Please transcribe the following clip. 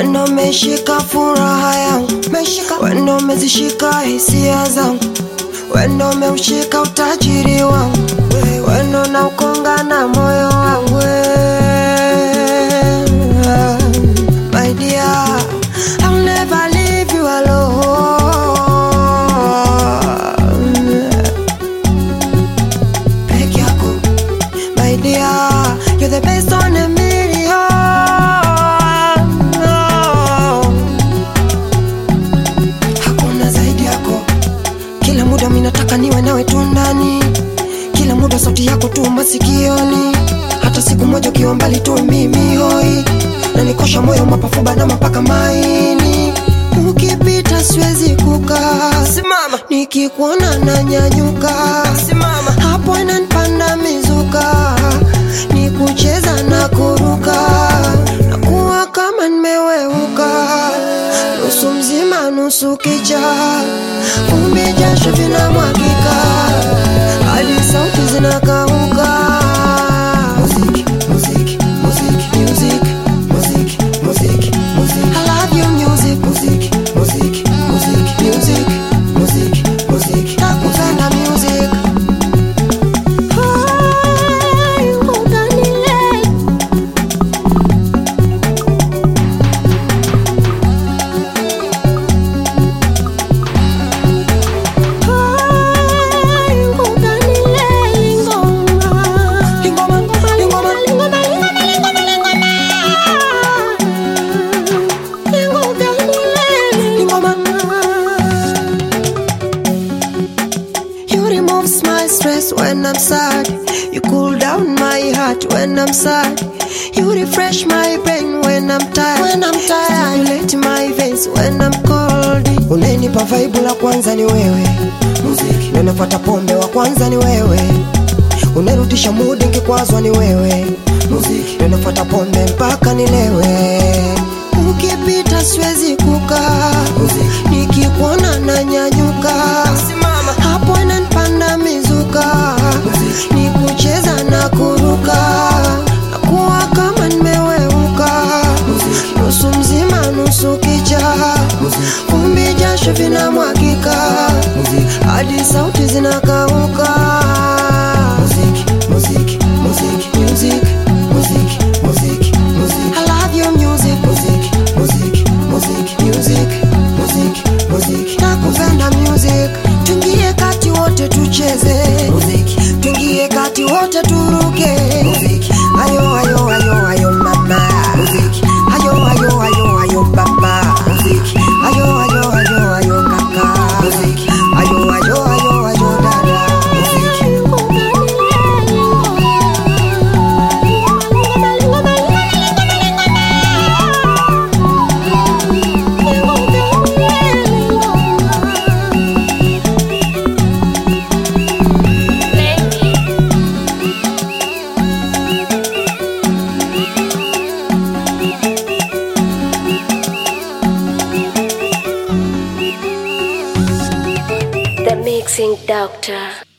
wendo umeshika furaha yangu, wendo umezishika hisia zangu, wendo umeushika utajiri wangu, wendo na ukonga na moyo wangu my dear, I'll never leave you alone. Peke yako, my dear, you're the best on a million. Hakuna zaidi yako, kila muda minataka niwe nawe tu ndani, kila muda sauti yako tu masikioni, hata siku moja ukiwa mbali tu mimi hoi, na nikosha moyo mapafu bana mpaka maini, ukipita siwezi kukaa, simama, nikikuona na nyanyuka, simama, hapo inanipanda mizuka, ni kucheza na kuruka, na kuwa kama nimeweuka, nusu mzima nusu kicha, vumbi jasho vinamwagika, hadi sauti zinakauka. Muziki, muziki, muziki, music, muziki, muziki, muziki. I love you music, muziki, muziki, muziki, music, muziki, muziki. Nakupenda music. Hai, utanilea. Hai, utanilea, lingoma. Lingoma, lingoma, lingoma, lingoma, lingoma, lingoma. Lingoma. You remove my stress when I'm sad. You cool down my heart when I'm sad. You refresh my brain when I'm tired. When I'm tired. Stimulate my veins when I'm cold. Unanipa vibe la kwanza ni wewe. Muziki. Na nafuata pombe wa kwanza ni wewe. Unarudisha mood nikikwazwa ni wewe. Muziki. Na nafuata pombe mpaka nilewe. Ukipita siwezi kukaa. Nikikuona na nyanyuka. Hapo inanipanda mizuka. Ni kucheza na kuruka. Na kuwa kama nimeweuka. Nusu mzima nusu kicha. Vumbi jasho vinamwagika. Hadi sauti zinakauka. Muziki, muziki, muziki, music, muziki, muziki, muziki. I love your music, muziki, muziki, muziki, music, muziki, muziki. Nakupenda music. Tuingie kati wote tucheze. Muziki. Tuingie kati wote turuke. Muziki. Ayo ayo ayo ayo mama. Muziki. Ayo ayo ayo ayo baba. Muziki. Ayo ayo ayo ayo kaka. Muziki. Ayo ayo ayo ayo dada. Muziki. The Mixing Doctor.